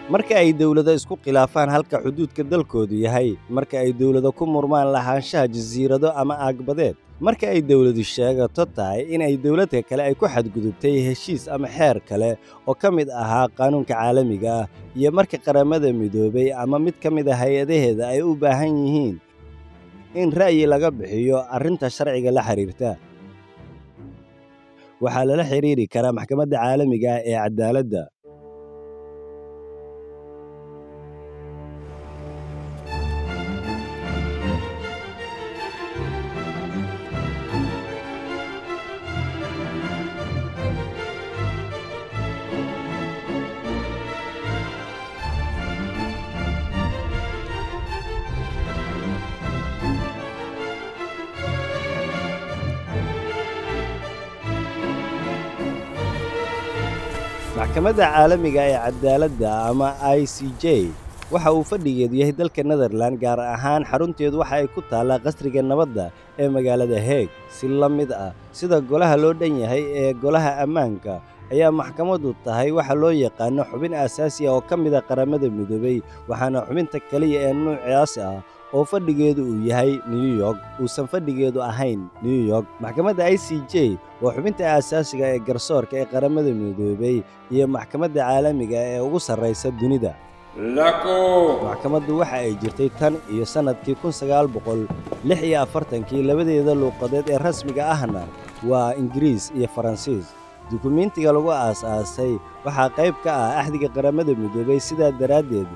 marka ay dowlado isku khilaafaan halka xuduudka dalkoodu yahay marka ay dowlado ku murmaan lahaanshaha jasiirado ama aagbadeed marka ay dowladu sheegato tahay in ay dowladka kale ay ku xadgudubtay heshiis ama xeer kale oo ka mid ahaa qaanuunka caalamiga ah iyo marka qaramada midoobay ama mid ka mid a hay-adaheeda ay u baahan yihiin in ra'yi laga bixiyo arrinta sharciga la xidhiirta waxaa lala xidhiiri karaa maxkamadda caalamiga ah ee caddaaladda maxkamadda caalamiga ee caddaaladda ama i c j waxa uu fadhigeedu yahay dalka netherlan gaar ahaan xarunteedu waxa ay ku taallaa qasriga nabadda ee magaalada heeg si la mid ah sida golaha loo dhan yahay ee golaha ammaanka ayaa maxkamaddu tahay waxa loo yaqaano xubin aasaasi ah oo ka mida qaramada midoobay waxaana xubinta keliya ee nuucaas ah oo fadhigeedu uu yahay new york uusan fadhigeedu ahayn new york maxkamadda i c j waa xubinta aasaasiga ee garsoorka ee qaramada midoobay iyo maxkamadda caalamiga ee ugu sarraysa dunida maxkamaddu waxa ay jirtay tan iyo sannadkii kun sagaal boqol lix iyo afartankii labadeeda luuqadeed ee rasmiga ahna waa ingiriis iyo faransiis dukumiintiga lagu aas-aasay waxaa qayb ka ah axdiga qaramada midoobay sidaa daraaddeed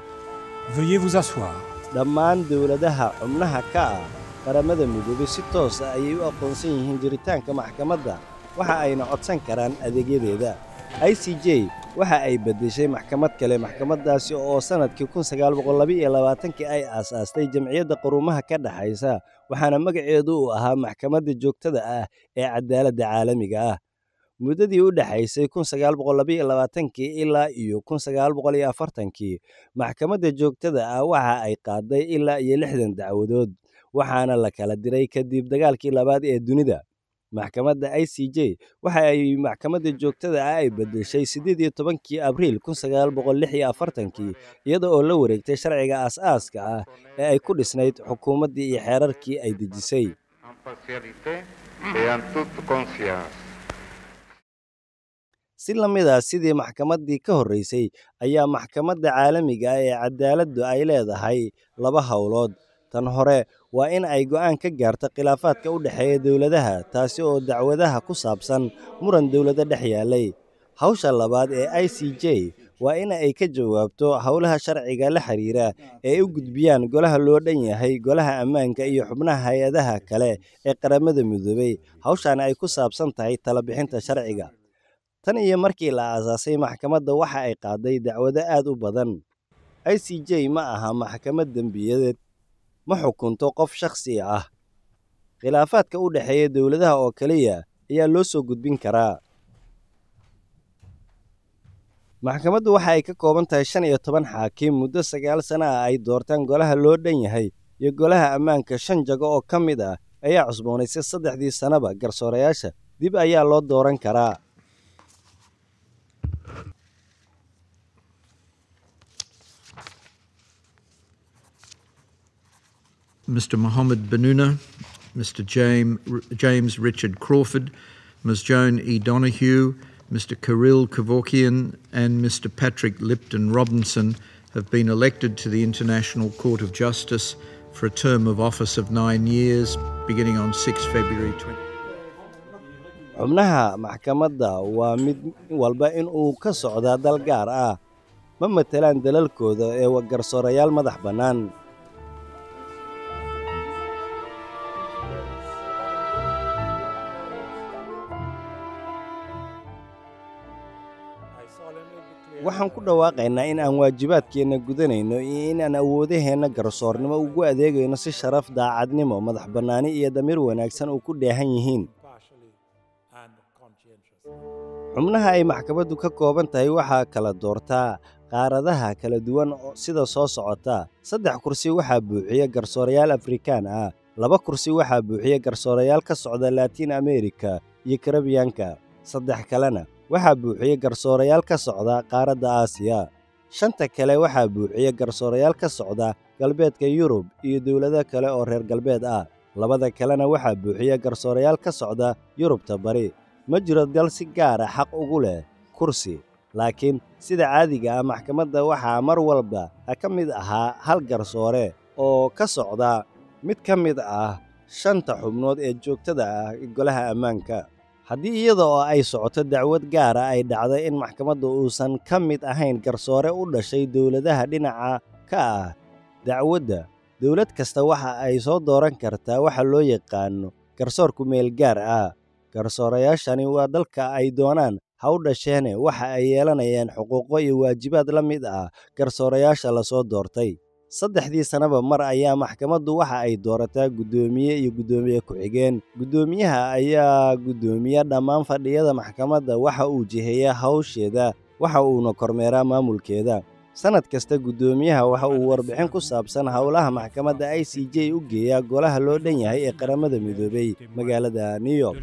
dhammaan dowladaha xubnaha ka ah qaramada midoobay si toos ah ayay u aqoonsan yihiin jiritaanka maxkamadda waxa ayna codsan karaan adeegyadeeda i c j waxa ay beddeshay maxkamad kale maxkamaddaasi oo sannadkii kun sagaal boqol labaiyo labaatankii ay aasaastay jamciyadda quruumaha ka dhexaysa waxaana magaceedu uu ahaa maxkamadda joogtada ah ee caddaaladda caalamiga ah muddadii u dhexaysay kun sagaal boqol labaiyo labaatankii ilaa iyo kun sagaal boqol iyo afartankii maxkamadda joogtada ah waxa ay qaaday ilaa iyo lixdan dacwadood waxaana la kala diray kadib dagaalkii labaad ee dunida maxkamadda i c j waxa ay maxkamadda joogtada ah ay beddeshay siddeed iyo tobankii abriil kun sagaal boqol lix iyo afartankii iyada oo la wareegtay sharciga aas-aaska ah ee ay ku dhisnayd xukuumaddii iyo xeerarkii ay dejisay si la mid ah sidii maxkamaddii ka horraysay ayaa maxkamadda caalamiga ah ee caddaaladdu ay leedahay laba howlood tan hore waa in ay go'aan ka gaarto khilaafaadka u dhexeeya dowladaha taasi oo dacwadaha ku saabsan muran dowlado dhex yaallay hawsha labaad ee i c j waa in ay ka jawaabto howlaha sharciga la xidhiira ee ay u gudbiyaan golaha loo dhan yahay golaha ammaanka iyo xubnaha hay-adaha kale ee qaramada midoobay hawshaana ay ku saabsan tahay talabixinta sharciga tan iyo markii la aasaasay maxkamadda waxa ay qaaday dacwado aad u badan i c j ma aha maxkamad dembiyadeed ma xukunto qof shakhsi ah khilaafaadka u dhexeeya dowladaha oo keliya ayaa loo soo gudbin karaa maxkamaddu waxa ay ka kooban tahay shan iyo toban xaakim muddo sagaal sana ah ay doortaan golaha loo dhan yahay iyo golaha ammaanka shan jago oo ka mid ah ayaa cusboonaysay saddexdii sannaba garsoorayaasha dib ayaa loo dooran karaa Mr. Mohammed Benuna, Mr. James, James Richard Crawford, Ms. Joan E. Donoghue, Mr. Kirill Kevorkian, and Mr. Patrick Lipton Robinson have been elected to the International Court of Justice for a term of office of nine years, beginning on 6 February 20. xubnaha maxkamadda waa mid walba in uu ka socdaa dal gaar ah ma matelaan dalalkooda ee garsoorayaal madax bannaan waxaan ku dhawaaqaynaa in aan waajibaadkeenna gudanayno iyo in aan awoodaheenna garsoornimo ugu adeegayno si sharaf daacadnimo madax bannaani iyo damiir wanaagsan uu ku dheehan yihiin xubnaha ay maxkamaddu ka kooban tahay waxaa kala doortaa qaaradaha kala duwan sida soo socota saddex kursi waxaa buuxiya garsoorayaal afrikaan ah laba kursi waxaa buuxiya garsoorayaal ka socda laatiin amerika iyo karabiyanka saddex kalena waxaa buuxiya garsoorayaal ka socda qaaradda aasiya shanta kale waxaa buuxiya garsoorayaal ka socda galbeedka yurub iyo dowlado kale oo reer galbeed ah labada kalena waxaa buuxiya garsoorayaal ka socda yurubta bari ma jiro dal si gaara xaq ugu leh kursi laakiin sida caadiga ah maxkamadda waxaa mar walba ka mid ahaa hal garsoore oo ka socda mid ka mid ah shanta xubnood ee joogtada ah golaha ammaanka haddii iyada oo ay socoto dacwad gaara ay dhacdo in maxkamadda uusan ka mid ahayn garsoore u dhashay dowladaha dhinaca ka ah dacwadda dowlad kasta waxa ay soo dooran kartaa waxa loo yaqaano garsoor ku meel gaar ah garsoorayaashani waa dalka ay doonaan ha u dhasheene waxa ay yeelanayaan xuquuqo iyo waajibaad la mid ah garsoorayaasha la soo doortay saddexdii sannaba mar ayaa maxkamaddu waxa ay doorataa guddoomiye iyo guddoomiye ku-xigeen guddoomiyaha ayaa guddoomiya dhammaan fadhiyada maxkamadda waxa uu jiheeyaa hawsheeda waxa uuna kormeeraa maamulkeeda sannad kasta guddoomiyaha waxa uu warbixin ku saabsan howlaha maxkamadda i c j u geeyaa golaha loo dhan yahay ee qaramada midoobay magaalada new york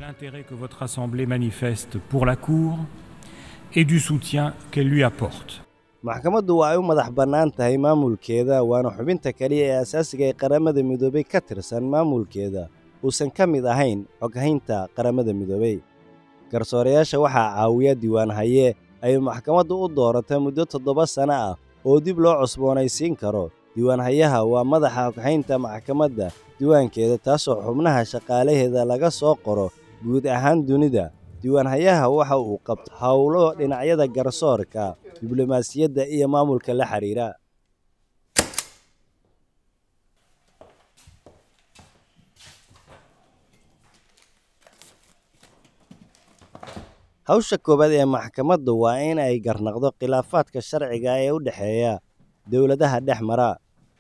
et du soutien qu'elle lui apporte. maxkamaddu waa ay u madax bannaan tahay maamulkeeda waana xubinta keliya ee asaasiga ee qaramada midoobay ka tirsan maamulkeeda uusan ka mid ahayn xoghaynta qaramada midoobay garsoorayaasha waxaa caawiya diiwaan haye ay maxkamaddu u doorata muddo toddoba sanno ah oo dib loo cusboonaysiin karo diiwaanhayaha waa madaxa xoghaynta maxkamadda diiwaankeeda taasoo xubnaha shaqaalaheeda laga soo qoro guud ahaan dunida diiwaanhayaha waxa uu qabta howlo dhinacyada garsoorka diblomaasiyadda iyo maamulka la xidhiira hawsha koowaad ee maxkamaddu waa in ay garnaqdo khilaafaadka sharciga ee u dhexeeya dowladaha dhex mara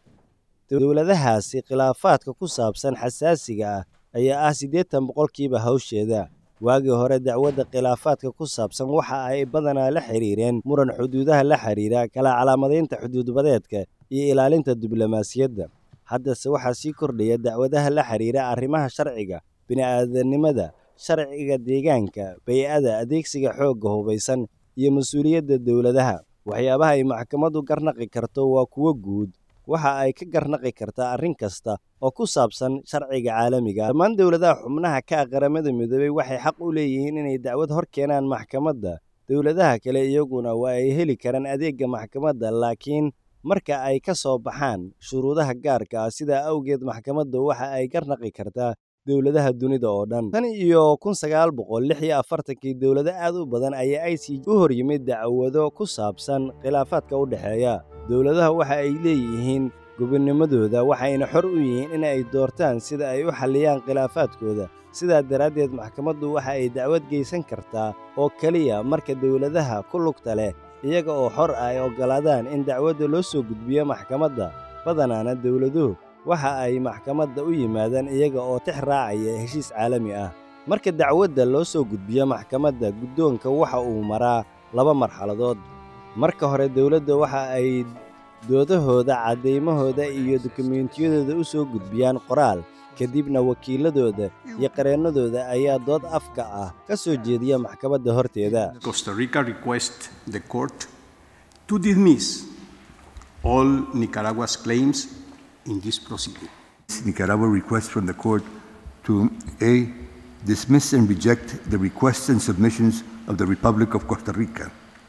dowladahaasi khilaafaadka ku saabsan xasaasiga ah ayaa ah siddeetan boqolkiiba hawsheeda waagii hore dacwadda khilaafaadka ku saabsan waxa ay badanaa la xidhiireen muran xuduudaha la xidhiira kala calaamadaynta xuduudbadeedka iyo ilaalinta diblomaasiyadda haddase waxaa sii kordhaya dacwadaha la xidhiira arrimaha sharciga bini'aadanimada sharciga deegaanka bay-ada adeegsiga xoogga hubaysan iyo mas-uuliyadda dowladaha waxyaabaha ay maxkamaddu garnaqi karto waa kuwo guud waxa ay ka garnaqi kartaa arrin kasta oo ku saabsan sharciga caalamiga dhammaan dowladaha xubnaha ka ah qaramada midoobey waxay xaq u leeyihiin inay dacwad hor keenaan maxkamadda dowladaha kale iyaguna waa ay heli karaan adeegga maxkamadda laakiin marka ay ka soo baxaan shuruudaha gaarka ah sidaa awgeed maxkamadda waxa ay garnaqi kartaa dowladaha dunida oo dhan tan iyo kun sagaal boqol lix iyo afartankii dowlado aad u badan ayaa i c u hor yimid dacwado ku saabsan khilaafaadka u dhexeeya dowladaha waxa ay leeyihiin gobonnimadooda waxayna xor u yihiin in ay doortaan sida ay u xalliyaan khilaafaadkooda sidaa daraaddeed maxkamaddu waxa ay dacwad geysan kartaa oo keliya marka dowladaha ku lugta leh iyaga oo xor ah ay oggolaadaan in dacwadda loo soo gudbiyo maxkamadda badanaana dowladuhu waxa ay maxkamadda u yimaadaan iyaga oo tix raacaya heshiis caalami ah marka dacwadda loo soo gudbiyo maxkamadda guddoonka waxa uu maraa laba marxaladood marka hore dowladda waxa ay doodahooda caddaymahooda iyo dukumentiyadooda u soo gudbiyaan qoraal kadibna wakiiladooda iyo qareennadooda ayaa dood afka ah ka soo jeediya maxkamadda horteeda Costa Rica requests the court to dismiss all Nicaragua's claims in this proceeding. Nicaragua requests from the court to A. Dismiss and reject the requests and submissions of the Republic of Costa Rica.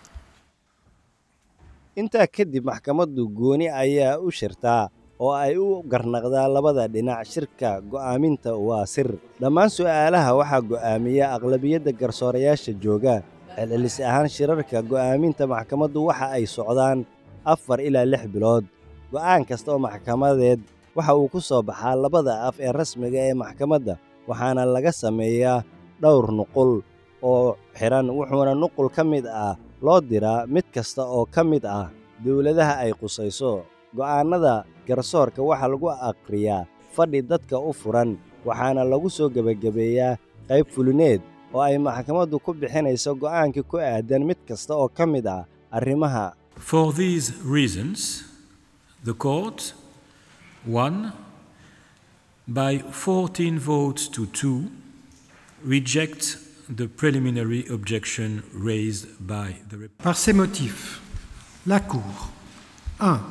intaa kadib maxkamaddu gooni ayaa u shirtaa oo ay u garnaqdaa labada dhinac shirka go'aaminta waa sir dhammaan su'aalaha waxaa go'aamiya aqlabiyadda garsoorayaasha jooga celcelis ahaan shirarka go'aaminta maxkamaddu waxa ay socdaan afar ilaa lix bilood go'aan kasta oo maxkamadeed waxa uu ku soo baxaa labada af ee rasmiga ee maxkamadda waxaana laga sameeyaa dhowr nuqul oo xidhan wuxuuna nuqul ka mid ah loo diraa mid kasta oo ka mid ah dowladaha ay qusayso go'aannada garsoorka waxaa lagu akhriyaa fadhi dadka u furan waxaana lagu soo gebagabeeyaa qayb fulineed oo ay maxkamaddu ku bixinayso go'aankii ku aadan mid kasta oo ka mid ah arrimaha For these reasons, the court, one, by 14 votes to two, rejects the preliminary objection raised by the Rep- Par ces motifs, La Cour, 1.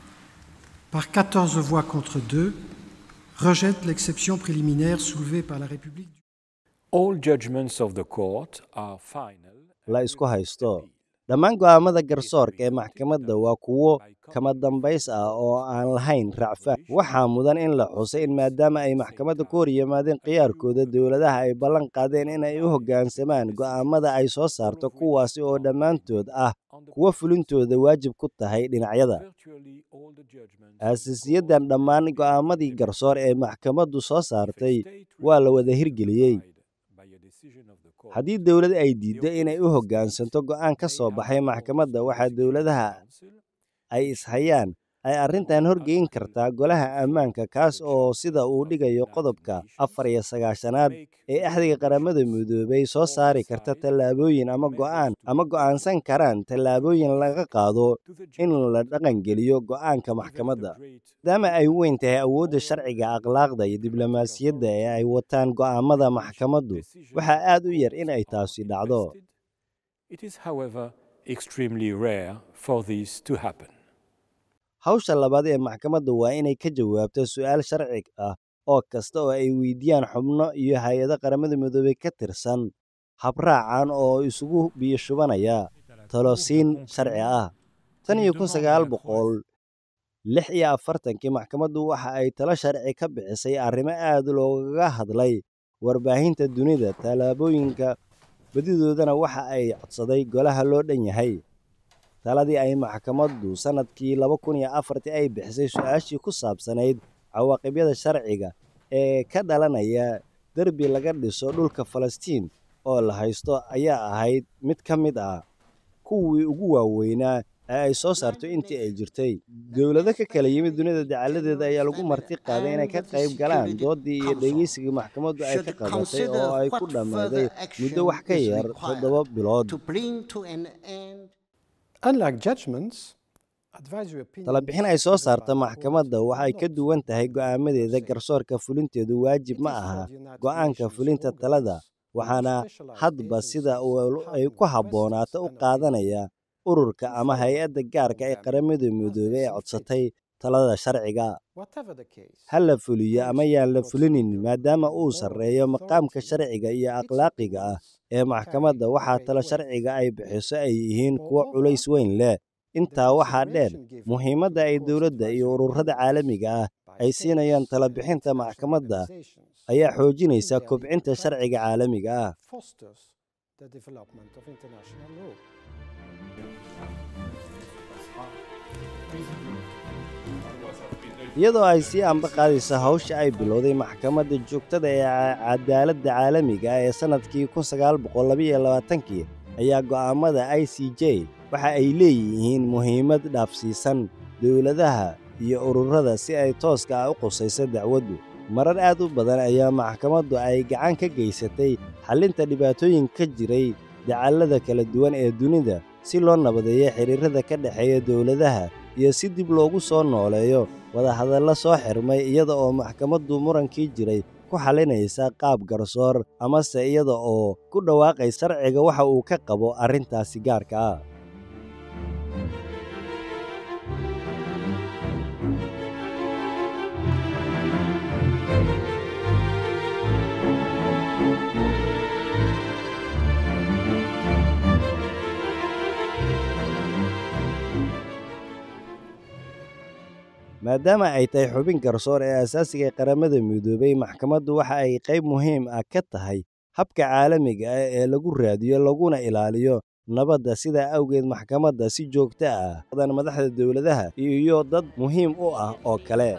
Par 14 voix contre 2, rejette l'exception préliminaire soulevée par la République. All judgments of the court are final. la isku haysto dhammaan go'aamada garsoorka ee maxkamadda waa kuwo kama dambays ah oo aan lahayn racfaan waxaa mudan in la xusay in maadaama ay maxkamadda ku hor yimaadeen khiyaarkooda dowladaha ay ballan qaadeen in ay u hoggaansamaan go'aamada ay soo saarto kuwaasi oo dhammaantood ah kuwa fulintooda waajib ku tahay dhinacyada Virtually all the judgments aasasiyadan dhammaan go'aamadii garsoor ee maxkamaddu soo saartay waa la wada hirgeliyey by a decision of the court. haddii dowlad ay diiddo inay u hoggaansanto go'aan ka soo baxay maxkamadda waxaa dowladaha ay ishayaan ay arrintan horgeyn kartaa golaha ammaanka kaas oo sida uu dhigayo qodobka afar iyo sagaashanaad ee axdiga qaramada midoobay soo saari karta tallaabooyin ama go'aan ama go'aansan karaan tallaabooyin laga qaado in la dhaqangeliyo go'aanka maxkamadda maadaama ay weyn tahay awoodda sharciga akhlaaqda iyo diblomaasiyadda ee ay wataan go'aamada maxkamaddu waxaa aad u yar in ay taasi dhacdo It is, however, extremely rare for this to happen. hawsha labaad ee maxkamadda waa inay ka jawaabto su'aal sharci ah oo kasta oo ay weydiiyaan xubno iyo hay-ado qaramada midoobey ka tirsan habraacan oo isugu biyashubanaya talosiin sharci ah tan iyo kun sagaal boqol lix iyo afartankii maxkamaddu waxa ay talo sharci ka bixisay arrimo aad loogaga hadlay warbaahinta dunida tallaabooyinka badidoodana waxa ay codsaday golaha loo dhan yahay taladii ay maxkamaddu sannadkii laba kun iyo afartii ay bixisay su-aashii ku saabsanayd cawaaqibyada sharciga ee ka dhalanaya derbi laga dhiso dhulka falastiin oo la haysto ayaa ahayd mid ka mid ah kuwii ugu waaweynaa ee ay soo saarto intii ay jirtay dowlado ka kala yimid dunida dacaladeeda ayaa lagu marti qaaday inay ka qayb galaan doodii iyo dhegeysigii maxkamaddu ay ka qabatay oo ay ku dhammaaday muddo wax ka yar toddoba bilood to bring to an end Unlike judgments, advisory opinions talabixin ay soo saarta maxkamadda waxay ka duwan tahay go'aamadeeda garsoorka fulinteedu waajib ma aha go'aanka fulinta talada waxaana hadba sida uu ay ku habboonaato u qaadanaya ururka ama hay-adda gaarka ee qaramada midoobey ee codsatay talada sharciga whatever the case. ha la fuliyo ama yaan la fulinin maadaama uu sarreeyo maqaamka sharciga iyo akhlaaqiga ah ee maxkamadda waxaa talo sharciga ay bixiso ay yihiin kuwo culays weyn leh intaa waxaa dheer muhiimadda ay dowladda iyo ururada caalamiga ah ay siinayaan talabixinta maxkamadda ayaa xoojinaysa kobcinta sharciga caalamiga ah fosters the development of international law. iyadoo ay sii amba qaadayso hawsha ay bilowday maxkamadda joogtada ee cadaaladda caalamiga ah ee sannadkii kun sagaal boqol labaiyo labaatankii ayaa go'aamada i c j waxa ay leeyihiin muhiimad dhaafsiisan dowladaha iyo ururada si ay tooska ah u qusayso dacwaddu marar aad u badan ayaa maxkamaddu ay gacan ka geysatay xallinta dhibaatooyin ka jiray dacallada kala duwan ee dunida si loo nabadeeyo xidhiirrada ka dhexeeya dowladaha iyo si dib loogu soo nooleeyo wadahadallo soo xirmay iyada oo maxkamaddu murankii jiray ku xalinaysa qaab garsoor amase iyada oo ku dhawaaqay sharciga waxa uu ka qabo arrintaasi gaarka ah maadaama ay tahay xubin garsoor ee asaasiga ee qaramada midoobay maxkamaddu waxa ay qayb muhiim ah ka tahay habka caalamiga ah ee lagu raadiyo laguna ilaaliyo nabadda sidaa awgeed maxkamadda si joogto ah dan madaxda dowladaha iyo dad muhiim u ah oo kale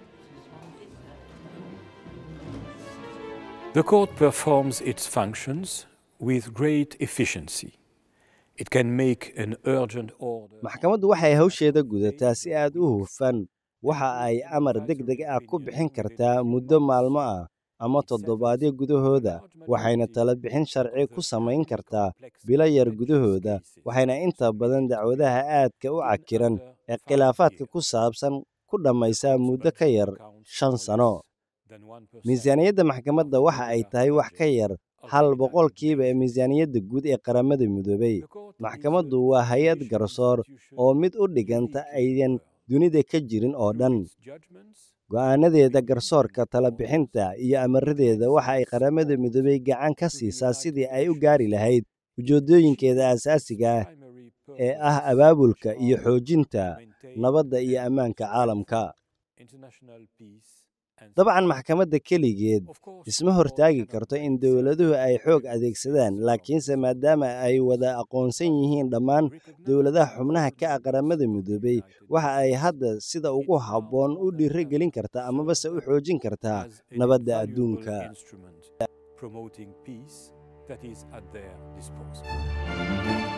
The court performs its functions with great efficiency. It can make an urgent order. maxkamaddu waxay hawsheeda gudataa si aad u hufan waxa ay amar deg deg ah ku bixin kartaa muddo maalmo ah ama toddobaadyo gudahooda waxayna talo bixin sharci ku samayn kartaa bilo yar gudahooda waxayna inta badan dacwadaha aadka u cakiran ee khilaafaadka ku saabsan ku dhammaysaa muddo ka yar shan sano miisaaniyadda maxkamadda waxa ay tahay wax ka yar hal boqolkiiba ee miisaaniyadda guud ee qaramada midoobay maxkamaddu waa hay-ad garsoor oo mid u dhiganta aydan dunida ka jirin oo dhan go'aanadeeda garsoorka tala bixinta iyo amaradeeda waxa ay qaramada midoobay gacan ka siisaa sidii ay u gaari lahayd ujeeddooyinkeeda aasaasiga ah ee ah abaabulka iyo xoojinta nabadda iyo ammaanka caalamka dabcan maxkamadda keligeed isma hortaagi karto in dowladuhu ay xoog adeegsadaan laakiinse maadaama ay wada aqoonsan yihiin dhammaan dowladaha xubnaha ka ah qaramada midoobay waxa ay hadda sida ugu habboon u dhiirigelin kartaa amabase u xoojin kartaa nabadda adduunka promoting peace that is at their disposal.